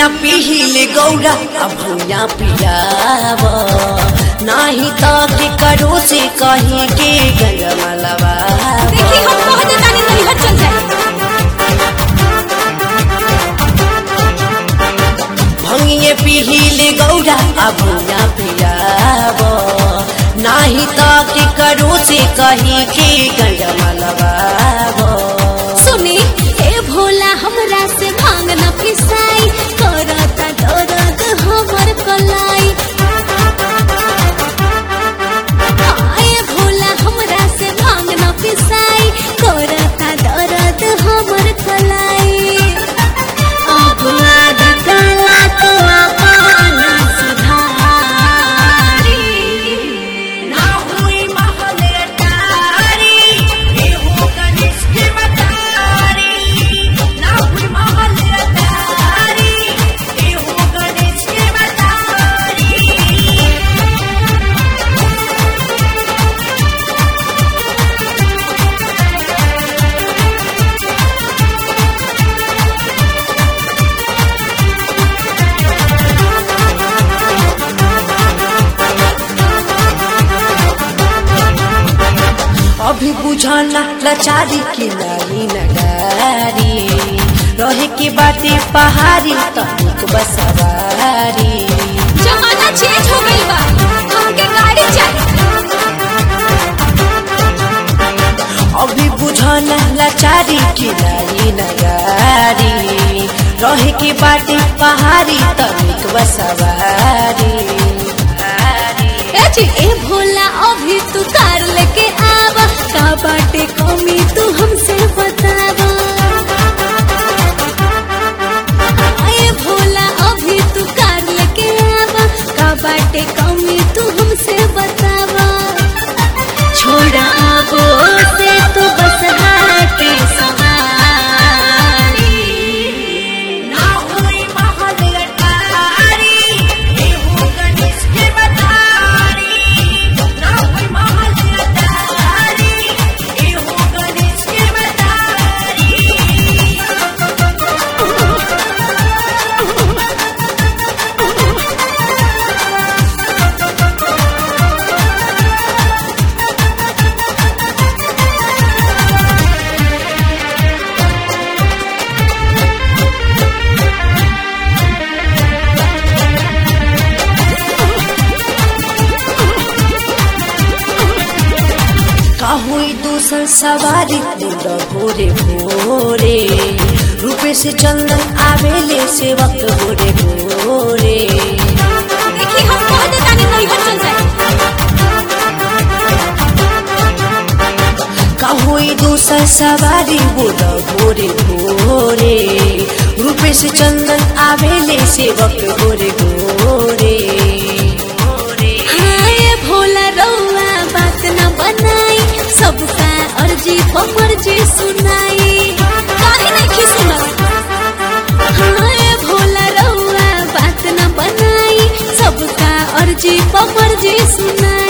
पीले गौरा अब भूया पियाव नाही तो के करो से कहीं के गंजमलवा देखी हम कह दे तानी तनी हट चल जाए भंगिए पीले गौरा अब भूया पियाव नाही तो के करो से कहीं के गंजमलवा सुनी हे भोला हमरा से भांग न पिसाई करता दर्द हमर कलाई हाय भोला हमरा से भांग न पिसाई करता दर्द हमर कलाई अब आदतला तो अपन सुधारी ना हुई महल अटारी, एहो गणेश के मतारी। ना हुई महल अटारी, एहो गणेश के मतारी। अभी बुझाना लाचारी के नारी नगारी रहे के बाटे पहाड़ी तनिक बसवारी जमाना चेंज हो गई बा हमके गाड़ी चाहिए अभी बुझाना लाचारी के नारी नगारी रहे के बाटे पहाड़ी तनिक बसवारी ए जी ए भोला अभी तू कार लेके आवा का बाटे कमी तू हमसे बतावा ए भोला अभी तू कार लेके आवा का बाटे कमी तू हमसे बतावा छोड़ा आबो से तू बस हाटे सवारी ना हुई महल अटारी, एहो गणेश के मतारी। ना हुई महल अटारी, एहो गणेश के मतारी। काहुई दूसर सवारी पूरा भोरे भोरे रूपे से चंदन आवेले सेवक भोरे भोरे देखी हम कह दे तानी नहीं हट चल जाए काहुई दूसर सवारी बोला भोरे भोरे रूपे से चंदन आवेले सेवक भोरे भोरे हाय भोला रौआ बात न बनाई सबका अर्जी पपर जी सुनाई काहे नहीं सुनत हाय भोला रौआ बात न बनाई सबका अर्जी पपर जी सुनाई